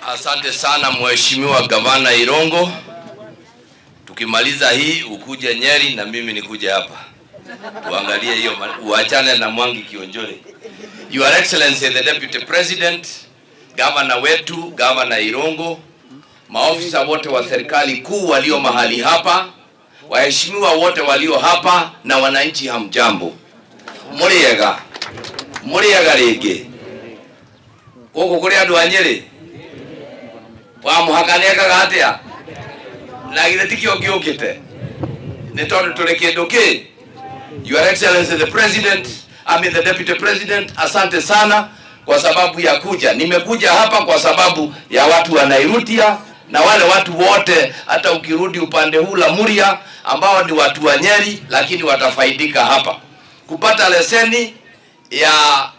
Asante sana Mheshimiwa Gavana Irongo. Tukimaliza hii ukuje Nyeri na mimi nikuje hapa tuangalie hiyo, ma- uachane na Mwangi Kionjore. Your Excellency the Deputy President, gavana wetu, gavana Irongo, maofisa wote wa serikali kuu walio mahali hapa, waheshimiwa wote walio hapa na wananchi, hamjambo, muriega muriega ringi guku kuri andu a Nyeri wa muhaka nekaga atia na githe tikio ngiukite ni tondu turi kindu ki Your Excellency the President, I mean the Deputy President, asante sana kwa sababu ya kuja. Nimekuja hapa kwa sababu ya watu wa Nairutia na wale watu wote, hata ukirudi upande huu la Muria ambao ni watu wa Nyeri, lakini watafaidika hapa kupata leseni ya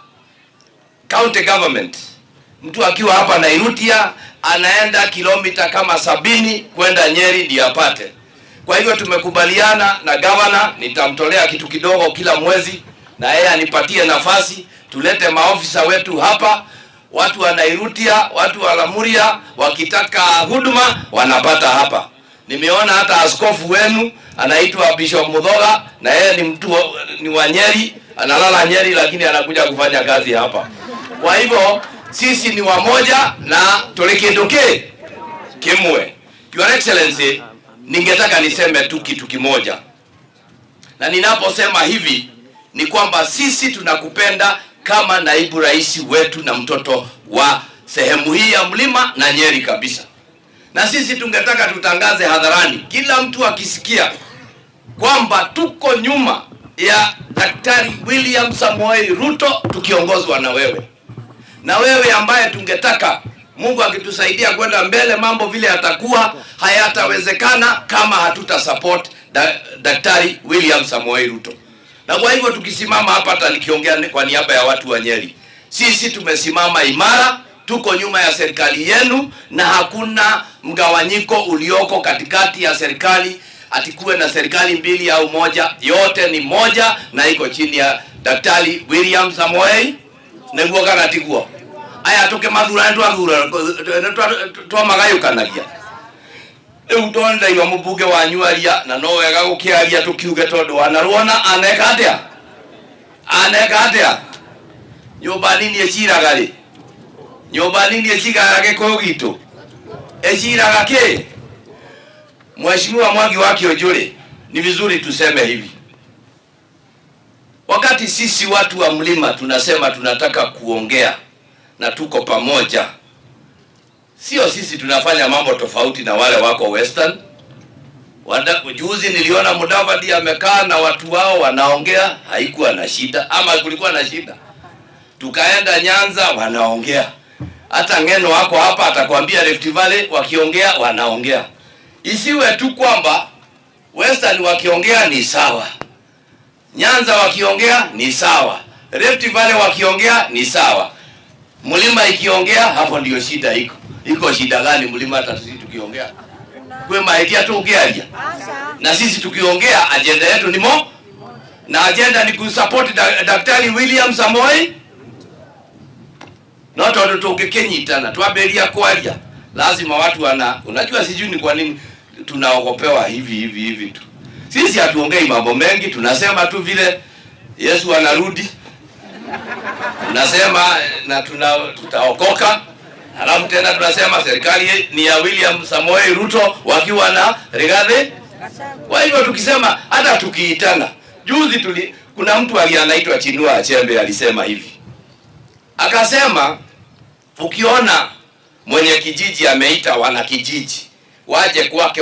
county government. Mtu akiwa hapa Nairutia anaenda kilomita kama sabini kwenda Nyeri ndio apate. Kwa hivyo tumekubaliana na gavana, nitamtolea kitu kidogo kila mwezi, na yeye anipatie nafasi, tulete maofisa wetu hapa. Watu wa Nairutia, watu wa Lamuria wakitaka huduma wanapata hapa. Nimeona hata askofu wenu anaitwa Bishop Mudhoga, na yeye ni mtu wa- ni wa Nyeri, analala Nyeri, lakini anakuja kufanya kazi hapa. Kwa hivyo sisi ni wamoja na tuli kindu ki kimwe. Your Excellency, ningetaka niseme tu kitu kimoja, na ninaposema hivi ni kwamba sisi tunakupenda kama naibu rais wetu na mtoto wa sehemu hii ya mlima na Nyeri kabisa, na sisi tungetaka tutangaze hadharani, kila mtu akisikia kwamba tuko nyuma ya Daktari William Samoei Ruto tukiongozwa na wewe na wewe ambaye tungetaka Mungu akitusaidia kwenda mbele, mambo vile yatakuwa hayatawezekana kama hatuta support da, Daktari William Samoei Ruto. Na kwa hivyo tukisimama hapa, hata nikiongea ni- kwa niaba ya watu wa Nyeri, sisi tumesimama imara, tuko nyuma ya serikali yenu, na hakuna mgawanyiko ulioko katikati ya serikali atikuwe na serikali mbili au moja, yote ni moja na iko chini ya Daktari William Samoei niguo kana tiguo aya tuke mathura twathura twamagayukanagia riu tondaiwa mũmbunge wanyu aria na no wega gũkĩaria tũkiuge tondũ wanaruona aneka atĩa aneka atĩa nyũmba nini ĩciraga rĩ nyũmba nini ĩciraga gĩkũyũ gitũ ĩciraga kĩ Mheshimiwa Mwangi wa Kionjũrĩ, ni vizuri tuseme hivi Wakati sisi watu wa mlima tunasema tunataka kuongea na tuko pamoja, sio sisi tunafanya mambo tofauti na wale wako Western. Wada, juzi niliona Mudavadi amekaa na watu wao wanaongea, haikuwa na shida ama kulikuwa na shida? Tukaenda Nyanza wanaongea, hata Ngeno wako hapa atakwambia Rift Valley wakiongea wanaongea. Isiwe tu kwamba Western wakiongea ni sawa Nyanza wakiongea ni sawa, Rift Valley wakiongea ni sawa, mlima ikiongea, hapo ndio shida iko. Iko shida gani mlima? Hata sisi tukiongea kwe mahaitia tu ukiaja na sisi tukiongea, ajenda yetu ni mo na ajenda ni kusupport da, Daktari William Samoei no tondu tungĩkĩnyitana twambĩrĩria kwaria lazima watu wana unajua sijui ni kwa nini tunaogopewa hivi hivi hivi tu sisi hatuongei mambo mengi tunasema tu vile yesu anarudi tunasema na tuna tutaokoka halafu tena tunasema serikali ni ya william samoei ruto wakiwa na rigathi kwa hivyo tukisema hata tukiitana juzi tuli kuna mtu ali anaitwa chinua achembe alisema hivi akasema ukiona mwenye kijiji ameita wana kijiji waje kwake